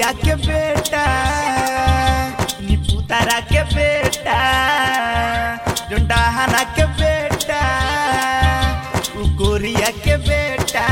कोरिया के बेटा निपुतारा के बेटा जोंडाहाना के बेटा उ कोरिया के बेटा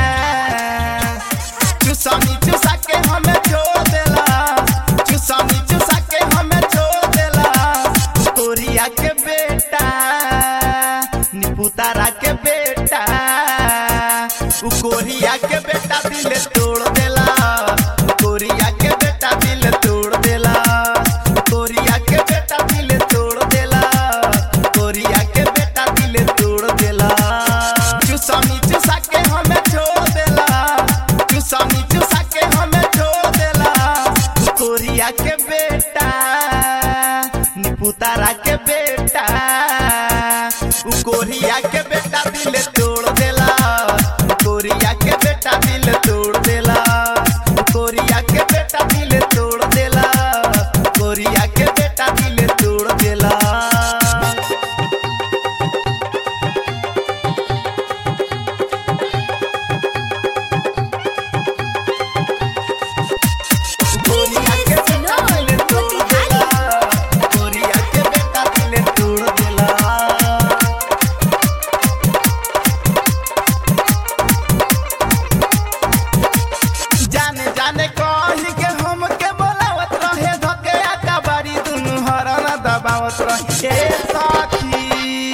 चुसानी चुसा के हमें छोड़ देला चुसानी चुसा के हमें छोड़ देला कोरिया के बेटा निपुतारा के बेटा उ कोरिया के बेटा दिल तोड़ देला कोरिया के बेटा दिल तोड़ देला कोरिया के बेटा दिल तोड़ देला कोरिया के बेटा दिल तोड़ देला चुसानी चुसा के हमें छोड़ देला चुसानी चुसा के हमें छोड़ देला कोरिया के बेटा निपुतारा के बेटा उ कोरिया के बेटा दिल तोड़ देला कोरिया के बेटा दिल तोड़ देला कोरिया के बेटा दिल तोड़ देला कोरिया के बेटा दिल तोड़ देला कोरिया के बेटा दिल तोड़ देला कोरिया के बेटा दिल तोड़ देला जाने जाने कही के हम के बोलावत रहे धके आका बारी दुनु हरन दबावत रहे ए साथी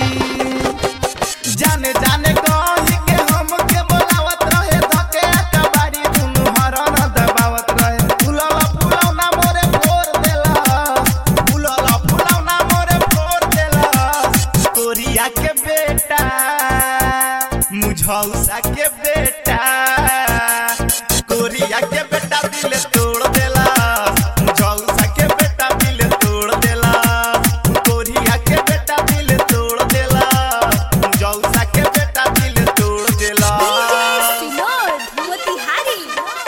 जाने जाने कही के हम के बोलावत रहे धके आका बारी दुनु हरन दबावत रहे फुलला फुलौना मोरे फोर देला फुलला फुलौना मोरे फोर देला कोरिया के बेटा मुझौसा के बेटा कोरिया के बेटा दिल तोड़ देला मुझौसा के बेटा दिल तोड़ देला कोरिया के बेटा दिल तोड़ देला मुझौसा के बेटा दिल तोड़ देला विनोद मोतिहारी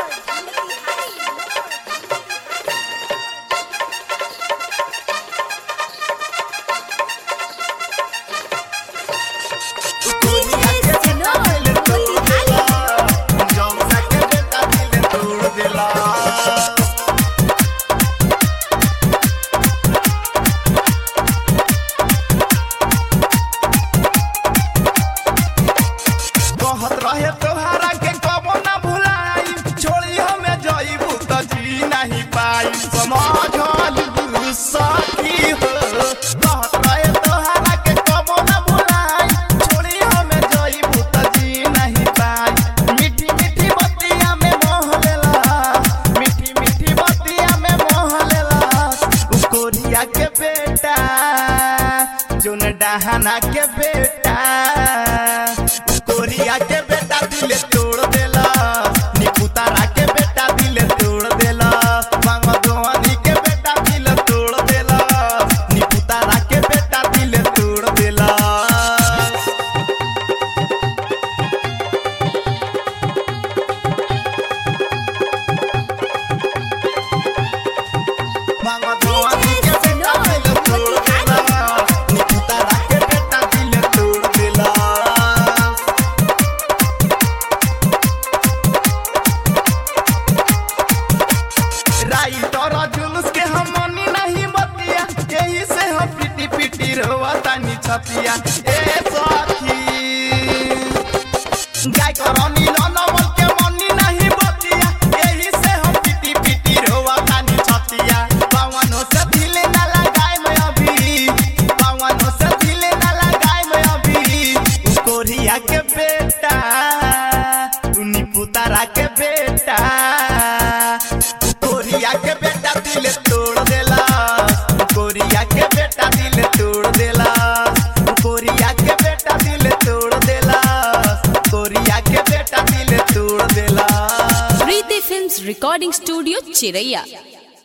कोरिया के बेटा दिल तोड़ देला मुझौसा के बेटा दिल तोड़ देला कहत रहे तोहरा के कबो ना भुलाई छोड़ी हमें जईबू त जी नहीं पाई समझल सखी हो कहत रहे तोहरा के कबो ना भुलाई छोड़ी हमें जईबू त जी नहीं पाई मीठी मीठी बतिया में मोह लेला मीठी मीठी बतिया में मोह लेला उ कोरिया के बेटा जोन डहाना के बेटा कोरिया के बेटा दिल तोड़ देला निपुतारा के बेटा दिल तोड़ देला मांगदोनी के बेटा दिल तोड़ देला निपुतारा के बेटा दिल तोड़ देला मांगदोनी के बेटा दिल तोड़ देला निपुतारा के बेटा दिल तोड़ देला राई तोरा जुलूस के हम मनी नहीं बतिया यही से हम पिटी पिटी रोवा तानी छतिया ए साथी गाय करनी नमल के मनी नहीं बतिया यही से हम पिटी पिटी रोवा तानी छतिया पावनो से ढीले ना लगाए मैं अभी पावनो से ढीले ना लगाए मैं अभी उ कोरिया के बेटा उनी पुतारा के बेटा कोरिया के बेटा दिल तोड़ देला कोरिया के बेटा दिल तोड़ देला कोरिया के बेटा दिल तोड़ देला कोरिया के बेटा दिल तोड़ देला प्रीति फिल्म्स रिकॉर्डिंग स्टूडियो चिरैया